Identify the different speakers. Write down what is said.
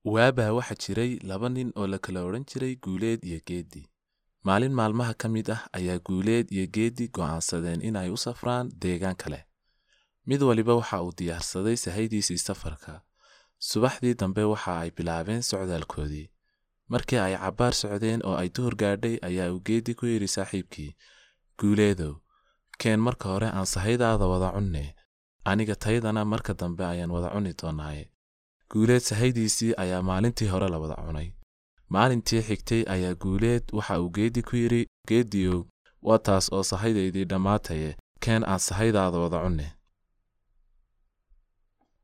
Speaker 1: waabaa waxaa jiray laba nin oo la kala odhan jiray guuleed iyo geeddi maalin maalmaha ka mid ah ayaa guuleed iyo geeddi go'aansadeen inay u safraan deegaan kale mid waliba waxa uu diyaarsaday sahaydiisii safarka subaxdii dambe waxa ay bilaabeen socdaalkoodii markii ay cabbaar socdeen oo ay duhur gaadhay ayaa uu geeddi ku yidhi saaxiibkii guuleedow keen marka hore aan sahaydaada wada cunne aniga taydana marka dambe ayaan wada cuni doonnaaye guuleed sahaydiisii ayaa maalintii hore la wada cunay maalintii xigtay ayaa guuleed waxa uu geeddi ku yidhi geeddiyow waa taas oo sahaydaydii dhammaataye keen aan sahaydaada wada cunne